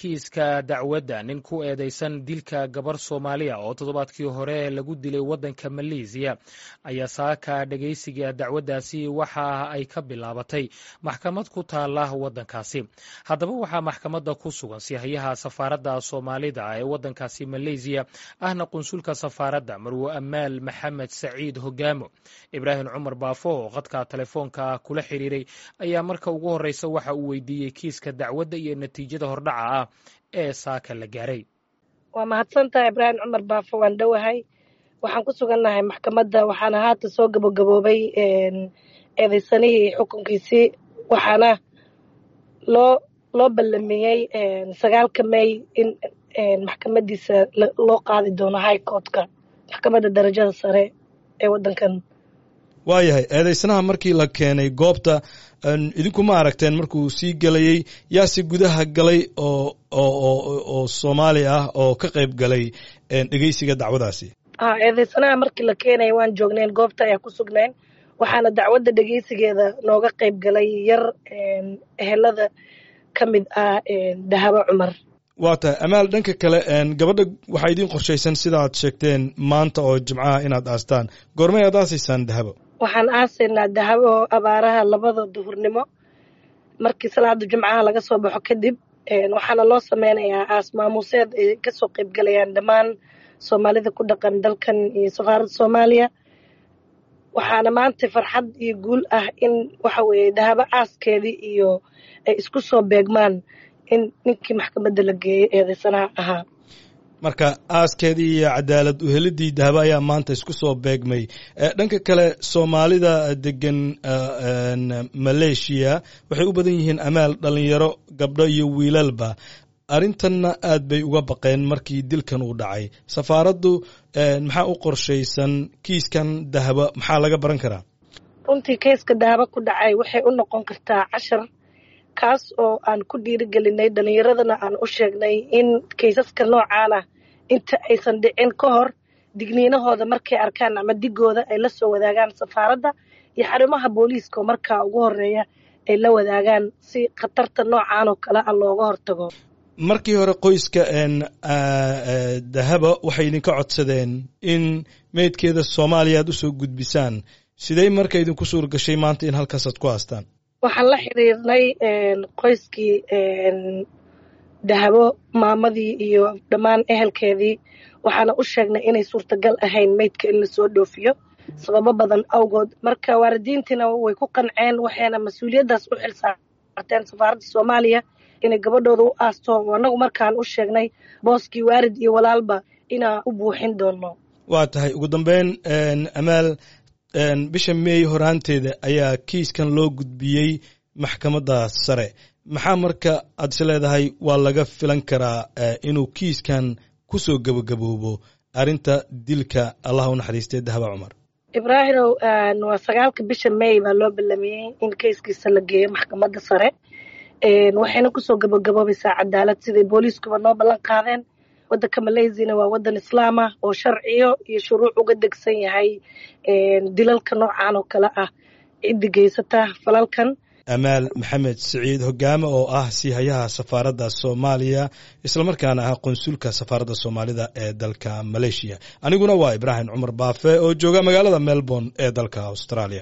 kiiska dacwadda nin ku eedeysan dilka gabar soomaaliya oo toddobaadkii hore lagu dilay waddanka maleesiya ayaa saaka dhegeysiga dacwaddaasi waxa ay ka bilaabatay maxkamad ku taala waddankaasi haddaba waxaa maxkamadda ku sugan sihayaha safaaradda soomaalida ee waddankaasi maleysiya ahna qunsulka safaaradda marwo amaal maxamed saciid hogaamo ibraahim cumar baafo oo khadka telefoonka kula xiriiray ayaa marka ugu horreysa waxa uu weydiiyey kiiska dacwadda iyo natiijada hordhaca ah ee saaka la gaaray waa mahadsantaha ibraahim cumar baafo waan dhowahay waxaan ku sugannahay maxkamadda waxaana haata soo gabagaboobay eedeysanihii xukunkiisii waxaana loo loo ballamiyey sagaalka may in maxkamadiisa loo qaadi doono high courtka maxkamadda darajada sare ee waddankan waayahay eedeysanaha markii la keenay goobta idinkuma aragteen markuu sii gelayey yaase gudaha galay oo oo soomaali ah oo ka qayb galay dhegeysiga dacwadaasi ha eedeysanaha markii la keenaya waan joognayn goobta ayaa ku sugnayn waxaana dacwadda dhegeysigeeda nooga qayb galay yar ehelada ka mid ah dahabo cumar waa tahay amaal dhanka kale gabadha waxaa idiin qorshaysan sida aad sheegteen maanta oo jimcaha inaad aastaan goormay aad aasaysaan dahabo waxaan aasaynaa dahabo abaaraha labada duhurnimo markii salaada jumcaha laga soo baxo kadib waxaana loo sameynayaa aas maamuuseed ay kasoo qayb galayaan dhammaan soomaalida ku dhaqan dalkan iyo safaaradda soomaaliya waxaana maanta farxad iyo guul ah in waxa weeye dahabo aaskeedii iyo ay isku soo beegmaan in ninkii maxkamadda la geeyey eedeysanaha ahaa marka aaskeedii iyo cadaalad uhelidii dahabo ayaa maanta isku soo beegmay dhanka kale soomaalida degan maleeshiya waxay u badan yihiin amaal dhalinyaro gabdho iyo wiilalba arrintanna aad bay uga baqeen markii dilkan uu dhacay safaaraddu maxaa u qorshaysan kiiskan dahabo maxaa laga baran karaa runtii keiska dahabo ku dhacay waxay u noqon kartaa cashar kaas oo aan ku dhiirigelinay dhalinyaradana aan u sheegnay in kaysaska noocaan ah inta aysan dhicin ka hor digniinahooda markay arkaan ama digooda ay la soo wadaagaan safaaradda iyo xarumaha booliiska oo markaa ugu horeeya ay la wadaagaan si khatarta noocaan oo kale ah looga hortago markii hore qoyska dahaba waxay idinka codsadeen in meydkeeda soomaaliya aad usoo gudbisaan sidey marka idinku suur gashay maanta in halkaasaad ku haastaan waxaan la xiriirnay qoyskii dahabo maamadii iyo dhammaan ehelkeedii waxaana u sheegnay inay suurtagal ahayn meydka in lasoo dhoofiyo sababo badan awgood marka waalidiintiina way ku qanceen waxayna mas-uuliyaddaas u xil saarteen safaaradda soomaaliya inay gabadhooda u aasto annagu markaan u sheegnay booskii waarid iyo walaalba inaan u buuxin doono waa tahay ugu dambeyn amaal bisha meey horaanteeda ayaa kiiskan loo gudbiyey maxkamadda sare maxaa marka aad is leedahay waa laga filan karaa inuu kiiskan ku soo gebagaboobo arrinta dilka allah u naxariistay dahaba cumar ibraahimow waa sagaalka bisha meey baa loo ballamiyey in keiskiisa la geeyo maxkamadda sare waxayna kusoo gabagaboobaysaa cadaalad siday booliiskuba noo ballan qaadeen waddanka maleysiana waa waddan islaam ah oo sharciyo iyo shuruuc uga degsan yahay dilalka noocan oo kale ah ciddi geysata falalkan amaal maxamed siciid hogaame oo ah siihayaha safaaradda soomaaliya islamarkaana ah qonsulka safaaradda soomaalida ee dalka maleeshiya aniguna waa ibraahim cumar baafe oo jooga magaalada melbourne ee dalka australia